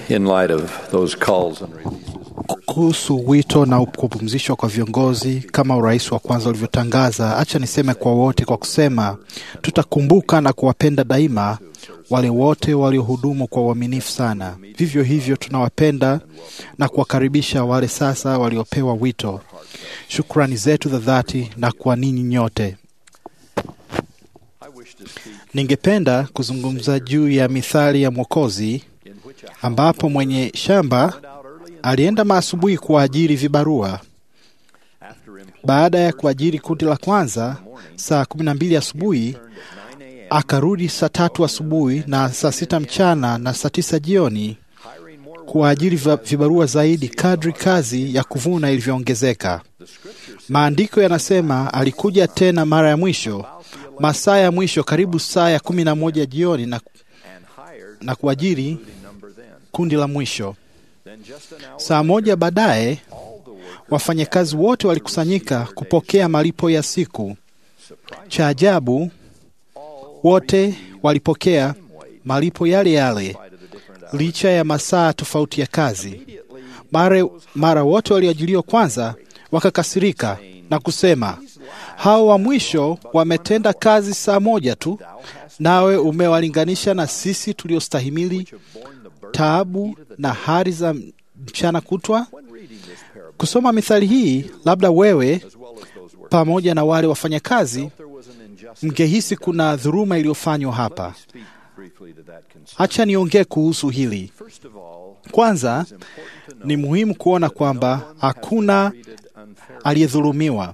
in light of those calls and releases. Kuhusu wito na kupumzishwa kwa viongozi kama urais wa kwanza ulivyotangaza, acha niseme kwa wote kwa kusema tutakumbuka na kuwapenda daima wale wote waliohudumu kwa uaminifu sana. Vivyo hivyo tunawapenda na kuwakaribisha wale sasa waliopewa wito. Shukrani zetu za dhati na kwa ninyi nyote. Ningependa kuzungumza juu ya mithali ya Mwokozi ambapo mwenye shamba alienda maasubuhi kuwaajiri vibarua. Baada ya kuajiri kundi la kwanza saa kumi na mbili asubuhi, akarudi saa tatu asubuhi na saa sita mchana na saa tisa jioni kuwaajiri va- vibarua zaidi kadri kazi ya kuvuna ilivyoongezeka. Maandiko yanasema alikuja tena mara ya mwisho masaa ya mwisho karibu saa ya kumi na moja jioni na, na kuajiri kundi la mwisho. Saa moja baadaye wafanyakazi wote walikusanyika kupokea malipo ya siku. Cha ajabu, wote walipokea malipo yale yale licha ya masaa tofauti ya kazi. Mara, mara wote walioajiliwa kwanza wakakasirika na kusema, hao wa mwisho wametenda kazi saa moja tu, nawe umewalinganisha na sisi tuliostahimili taabu na hari za mchana kutwa. Kusoma mithali hii, labda wewe pamoja na wale wafanyakazi mngehisi kuna dhuluma iliyofanywa hapa. Acha niongee kuhusu hili. Kwanza, ni muhimu kuona kwamba hakuna aliyedhulumiwa.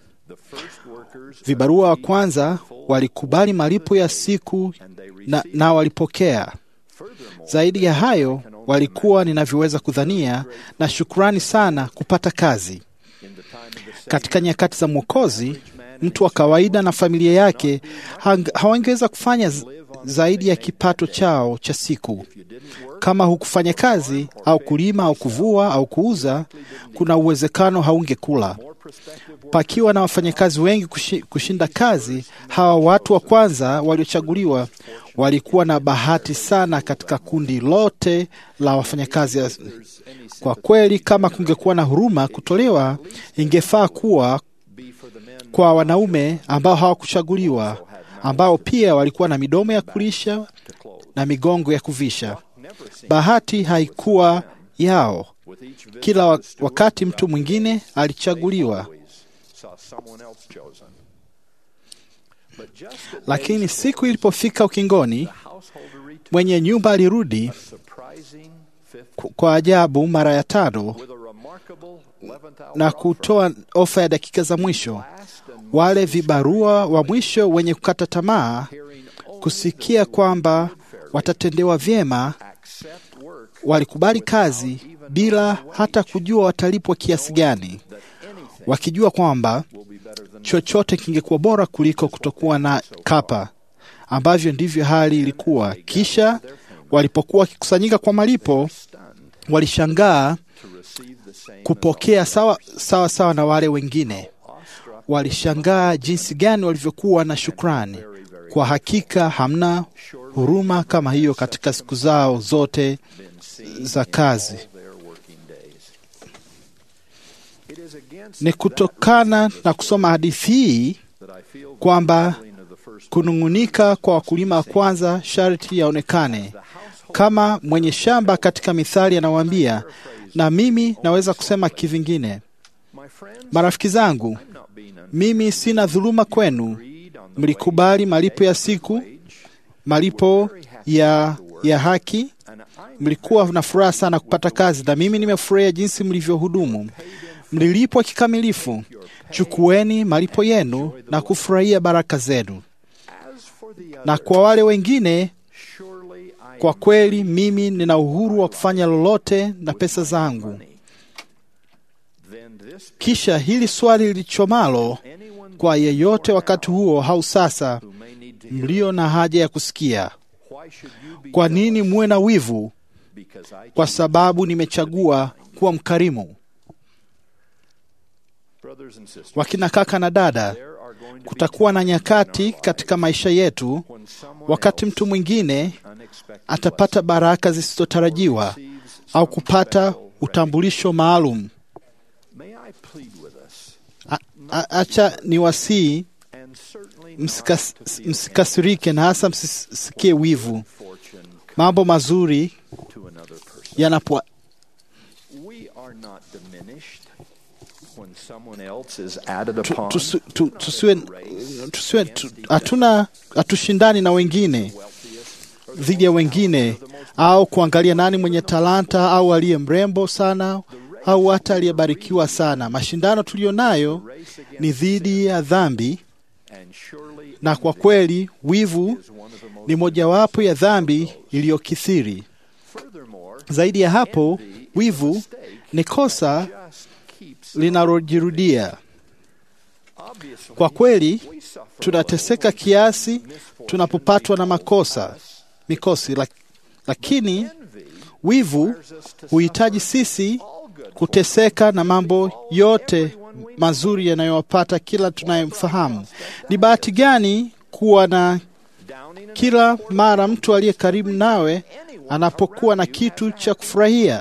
Vibarua wa kwanza walikubali malipo ya siku na, na walipokea. Zaidi ya hayo, walikuwa ninavyoweza kudhania na shukrani sana kupata kazi. Katika nyakati za Mwokozi, mtu wa kawaida na familia yake hang- hawangeweza kufanya z- zaidi ya kipato chao cha siku. Kama hukufanya kazi au kulima au kuvua au kuuza, kuna uwezekano haungekula. Pakiwa na wafanyakazi wengi kushi- kushinda kazi, hawa watu wa kwanza waliochaguliwa walikuwa na bahati sana katika kundi lote la wafanyakazi. Kwa kweli, kama kungekuwa na huruma kutolewa, ingefaa kuwa kwa wanaume ambao hawakuchaguliwa, ambao pia walikuwa na midomo ya kulisha na migongo ya kuvisha. Bahati haikuwa yao. Kila wa- wakati mtu mwingine alichaguliwa, lakini siku ilipofika ukingoni, mwenye nyumba alirudi ku- kwa ajabu mara ya tano na kutoa ofa ya dakika za mwisho. Wale vibarua wa mwisho wenye kukata tamaa kusikia kwamba watatendewa vyema, walikubali kazi bila hata kujua watalipwa kiasi gani, wakijua kwamba chochote kingekuwa bora kuliko kutokuwa na kapa, ambavyo ndivyo hali ilikuwa. Kisha walipokuwa wakikusanyika kwa malipo, walishangaa kupokea sawa sawa sawa na wale wengine. Walishangaa jinsi gani walivyokuwa na shukrani. Kwa hakika hamna huruma kama hiyo katika siku zao zote za kazi. Ni kutokana na kusoma hadithi hii kwamba kunung'unika kwa wakulima wa kwanza sharti yaonekane. Kama mwenye shamba katika Mithali anawaambia, na mimi naweza kusema kivingine, marafiki zangu, mimi sina dhuluma kwenu. Mlikubali malipo ya siku, malipo ya, ya haki. Mlikuwa na furaha sana kupata kazi, na mimi nimefurahia jinsi mlivyohudumu. Mlilipwa kikamilifu. Chukueni malipo yenu na kufurahia baraka zenu. Na kwa wale wengine, kwa kweli mimi nina uhuru wa kufanya lolote na pesa zangu. Kisha hili swali lilichomalo kwa yeyote wakati huo au sasa, mlio na haja ya kusikia, kwa nini muwe na wivu? Kwa sababu nimechagua kuwa mkarimu. Wakina kaka na dada, kutakuwa na nyakati katika maisha yetu wakati mtu mwingine atapata baraka zisizotarajiwa au kupata utambulisho maalum. May I plead with us, A- a- Acha ni wasii and certainly msikas, not to feel msikasirike na hasa msisikie wivu fortune mambo mazuri to another person. yanapo We are not diminished when someone else is added tu- upon. tusi- tu- tusiwe tusiwe tu- hatuna hatushindani na wengine dhidi ya wengine au kuangalia nani mwenye talanta au aliye mrembo sana au hata aliyebarikiwa sana. Mashindano tuliyo nayo ni dhidi ya dhambi, And surely na kwa kweli wivu is one of the most ni mojawapo ya dhambi iliyokithiri. furthermore Zaidi ya hapo, wivu ni kosa just keeps linalojirudia. obviously Kwa kweli we suffer tunateseka kiasi tunapopatwa na makosa mikosi, lak- lakini envy wivu requires us to huhitaji sisi all good kuteseka na mambo yote mazuri yanayowapata kila tunayemfahamu. Ni bahati gani kuwa na downing and kila mara mtu aliye karibu nawe anapokuwa na kitu cha kufurahia.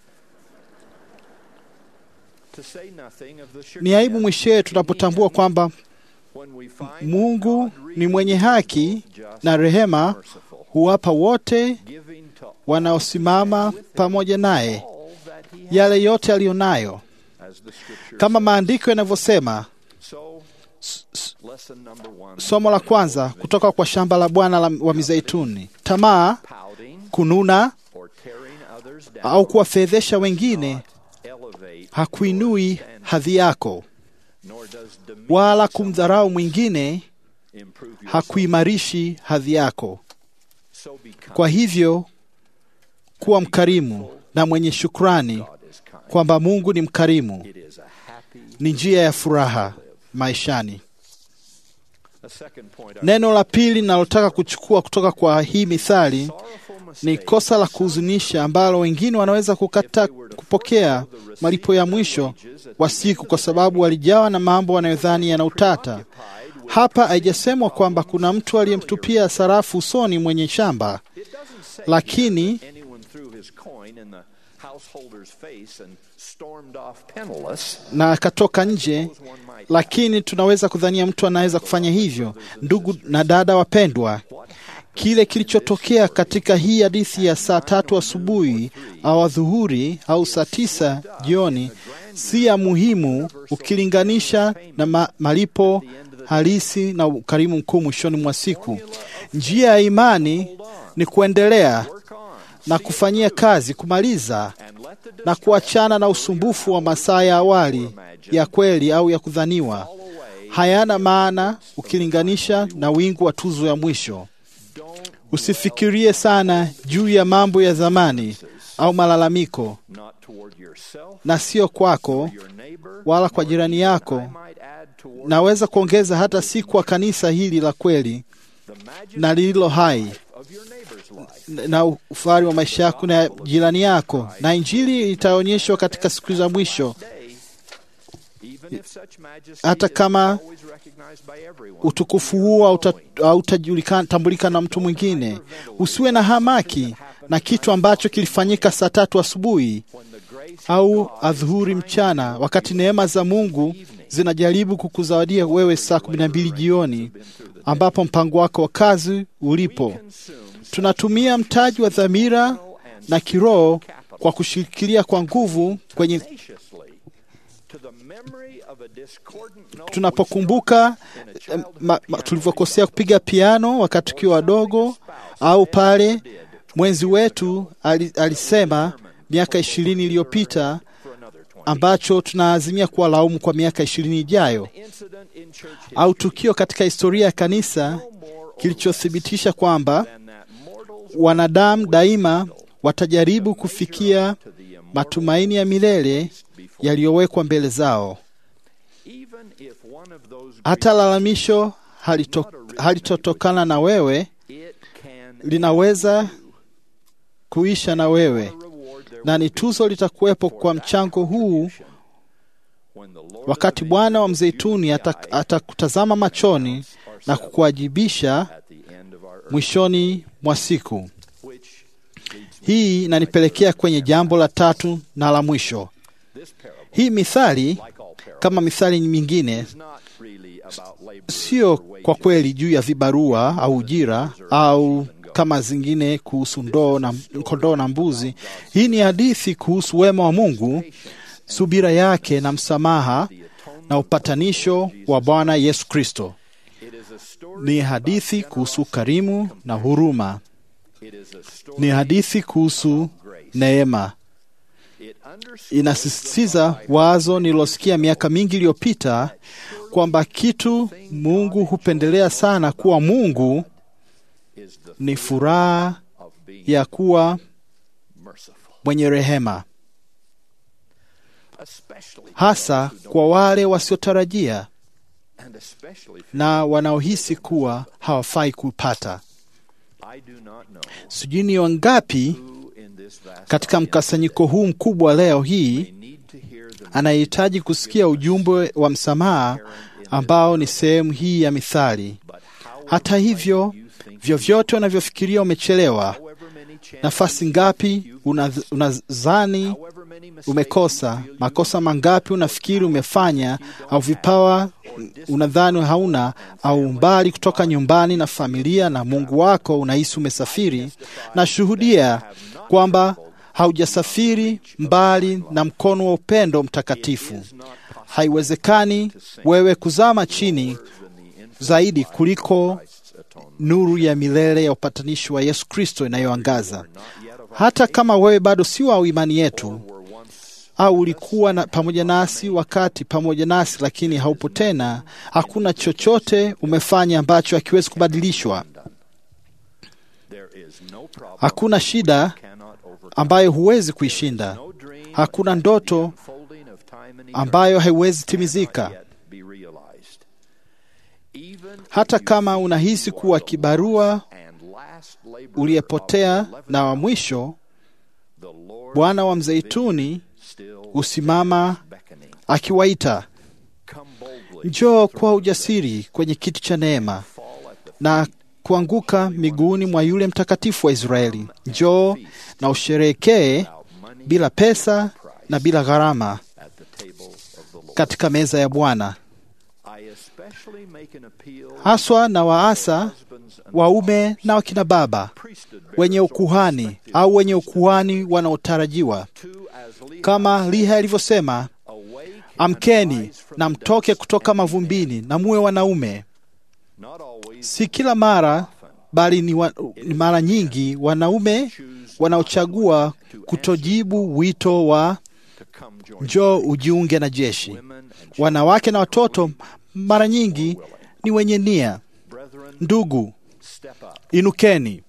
to say nothing of the Ni aibu chagrin mwishowe tunapotambua kwamba when we find Mungu God ni really mwenye is haki just na rehema, merciful, huwapa wote giving to wanaosimama pamoja naye all that he has, yale yote aliyo nayo, as the scripture kama says. maandiko yanavyosema. So, lesson number one, Somo la kwanza kutoka kwa shamba la Bwana la- wa mizeituni: tamaa, pouting kununa or tearing others down au kuwafedhesha wengine elevate hakuinui hadhi yako, nor does demean wala kumdharau mwingine improve your hakuimarishi hadhi yako. so become Kwa hivyo kuwa mkarimu na mwenye shukrani God is kind. kwamba Mungu ni mkarimu, It is a happy ni njia ya furaha maishani. a second point I Neno la pili ninalotaka kuchukua kutoka kwa hii mithali sorrowful ni mistake kosa la kuhuzunisha ambalo wengine wanaweza kukata kupokea malipo ya mwisho wa siku kwa sababu walijawa na mambo wanayodhani yana utata. Hapa haijasemwa kwamba kuna mtu aliyemtupia sarafu usoni mwenye shamba, It doesn't say lakini anyone threw his coin in the householder's face and stormed off penniless. na akatoka nje, lakini tunaweza kudhania mtu anaweza kufanya hivyo. Ndugu na dada wapendwa, kile kilichotokea katika hii hadithi ya saa tatu asubuhi au adhuhuri au saa tisa jioni si ya muhimu ukilinganisha na ma malipo halisi na ukarimu mkuu mwishoni mwa siku. Njia ya imani ni kuendelea Work on na kufanyia kazi, kumaliza and let the na kuachana na usumbufu wa masaa ya awali ya kweli au ya kudhaniwa. away. Hayana maana ukilinganisha na wingu wa tuzo ya mwisho. Don't Usifikirie sana juu ya mambo ya zamani au malalamiko, not toward yourself, na sio kwako your neighbor, wala kwa jirani yako. I might add toward Naweza kuongeza hata si kwa kanisa hili la kweli the majesty na lililo hai of your neighbor's life. na ufahari wa maisha yako na ya jirani yako, na Injili itaonyeshwa katika siku za mwisho. Day, even if such majesty Hata is kama always recognized by everyone, utukufu huo hauta- hautatambulika na mtu mwingine. Usiwe na hamaki na kitu ambacho kilifanyika saa tatu asubuhi when the grace au adhuhuri mchana, wakati neema za Mungu zinajaribu kukuzawadia wewe saa kumi na mbili jioni, ambapo mpango wako wa kazi ulipo. consumes Tunatumia mtaji wa dhamira na kiroho kwa kushikilia kwa nguvu kwenye tenaciously to the memory of a discordant note tunapokumbuka eh, ma- ma- tulivyokosea kupiga piano wakati tukiwa wadogo, au pale mwenzi wetu ali, alisema miaka ishirini iliyopita for another 20. ambacho tunaazimia kuwa laumu kwa miaka ishirini ijayo, Incident in church au tukio katika historia ya kanisa more or kilichothibitisha kwamba than that mortals wanadamu daima watajaribu kufikia to the immortal matumaini ya milele before. yaliyowekwa mbele zao. Even if one of those Hata lalamisho halito, halitotokana na wewe it can linaweza kuisha na wewe, reward their na ni tuzo litakuwepo kwa mchango huu when the Lord wakati Bwana wa mzeituni ata- atakutazama machoni na kukuwajibisha at the end of our earth, mwishoni mwa siku. which leads Hii inanipelekea kwenye jambo la tatu na la mwisho. This parable, Hii mithali like all parables, kama mithali mingine is not really about labor sio or kwa wages. kweli juu ya vibarua au ujira au kama zingine kuhusu ndoo na kondoo na mbuzi. Hii ni hadithi kuhusu wema wa Mungu, subira yake na msamaha na upatanisho wa Bwana Yesu Kristo. It is a story Ni hadithi kuhusu ukarimu na huruma. It is a story Ni hadithi kuhusu neema. it underscores Inasisitiza wazo nililosikia miaka mingi iliyopita kwamba kitu Mungu hupendelea sana kuwa Mungu is the ni furaha of being ya kuwa merciful. mwenye rehema, Especially hasa kwa wale wasiotarajia and especially for na wanaohisi kuwa hawafai kupata. I do not know Sijui ni wangapi who in this vast katika mkusanyiko huu mkubwa leo hii may need to hear the anayehitaji kusikia ujumbe wa msamaha ambao ni sehemu hii ya mithali. but how Hata hivyo, vyovyote unavyofikiria umechelewa, however many chances nafasi ngapi unadh- unadhani however many mistakes umekosa, you feel you makosa mangapi unafikiri umefanya, au vipawa unadhani hauna, au umbali kutoka nyumbani na familia na Mungu wako unahisi umesafiri, na shuhudia kwamba haujasafiri mbali na mkono wa upendo mtakatifu. is not possible Haiwezekani wewe kuzama chini than the infinite zaidi kuliko Christ's atonement. nuru ya milele ya upatanishi wa Yesu Kristo inayoangaza. Not yet of our Hata kama wewe bado si wa imani yetu were once au ulikuwa na, pamoja nasi wakati pamoja nasi, lakini haupo tena, hakuna chochote umefanya ambacho hakiwezi kubadilishwa. there is no problem Hakuna shida cannot overcome. ambayo huwezi kuishinda. No dream Hakuna ndoto unfolding of time and ambayo haiwezi eternity timizika. cannot yet be realized. Even Hata if you kama think unahisi you are kuwa the kibarua lost and last laborer uliyepotea of the na wa 11th mwisho, the Lord Bwana wa Mzeituni still husimama beckoning. akiwaita, Come boldly njoo kwa ujasiri kwenye kiti cha neema fall at the na kuanguka miguuni mwa yule mtakatifu wa Israeli. Njoo na usherehekee without money bila pesa na bila gharama at the table of the Lord. katika meza ya Bwana, I especially make an appeal haswa na waasa husbands and waume na wakina baba priesthood wenye bearers or ukuhani prospective au wenye ukuhani wanaotarajiwa, to, as Lehi kama Liha alivyosema, awake amkeni and rise from na the mtoke dust kutoka and be mavumbini na muwe wanaume. Not always Si kila mara, bali ni, wa, ni mara nyingi wanaume wanaochagua kutojibu wito wa to come join njoo ujiunge na jeshi. women and Wanawake na watoto mara nyingi ni wenye nia. brethren Ndugu, step up. inukeni,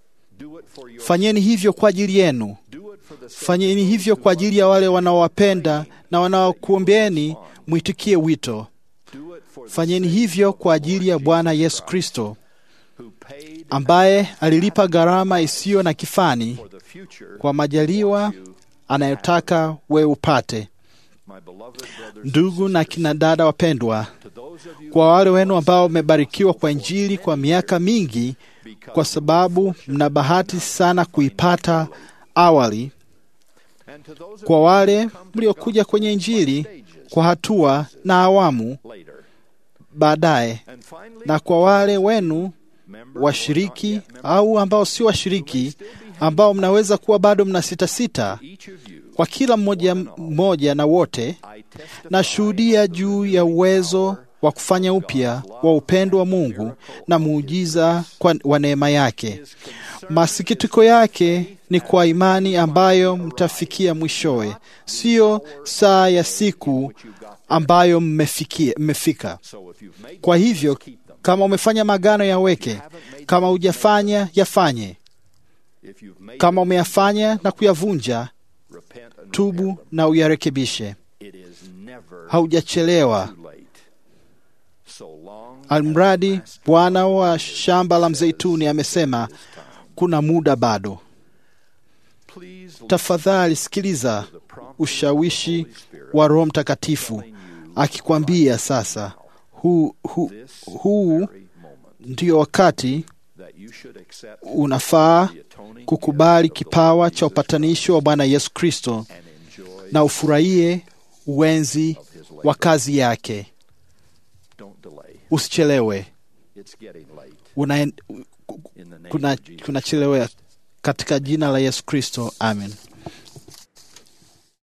Do it for your fanyeni hivyo kwa ajili yenu, do it for the sake fanyeni of hivyo those kwa who ajili ya wale wanaowapenda na wanaokuombeeni, mwitikie wito. do it for the Fanyeni sake hivyo of kwa the ajili Lord ya Bwana Jesus Yesu Christ, Kristo who paid ambaye alilipa gharama isiyo na kifani for the future kwa majaliwa you, anayotaka wewe upate. my beloved brothers Ndugu na kina dada wapendwa, to those of you kwa wale wenu ambao mmebarikiwa kwa Injili kwa miaka mingi, kwa sababu mna bahati sana kuipata awali, and to those of kwa you wale who come to mliokuja kwenye gospel by Injili stages kwa hatua na awamu later. baadaye, And finally, na kwa wale wenu members or washiriki not yet members, au ambao si washiriki, ambao mnaweza kuwa bado mna sita sita, each of you, kwa kila mmoja mmoja na wote, I testify nashuhudia juu ya uwezo wa kufanya upya wa upendo wa Mungu na muujiza kwa- wa neema yake. Masikitiko yake ni kwa imani ambayo mtafikia mwishowe, siyo saa ya siku ambayo mmefikia, mmefika. So if you've made Kwa hivyo kama umefanya magano yaweke, kama hujafanya yafanye, if you've made kama umeyafanya na kuyavunja, repent and tubu na uyarekebishe. it is never Haujachelewa. too late. So long Almradi Bwana wa shamba la mzeituni amesema kuna muda bado. please Tafadhali sikiliza ushawishi wa Roho Mtakatifu akikwambia sasa, huu hu, huu very moment ndio wakati that you should accept unafaa the atoning kukubali gift of the kipawa Lord cha Jesus upatanisho wa Bwana Yesu Kristo and enjoy na ufurahie uwenzi wa kazi yake. Don't delay. Usichelewe, It's getting late. una In the name kuna of Jesus kunachelewa Christ. katika jina la Yesu Kristo, amen.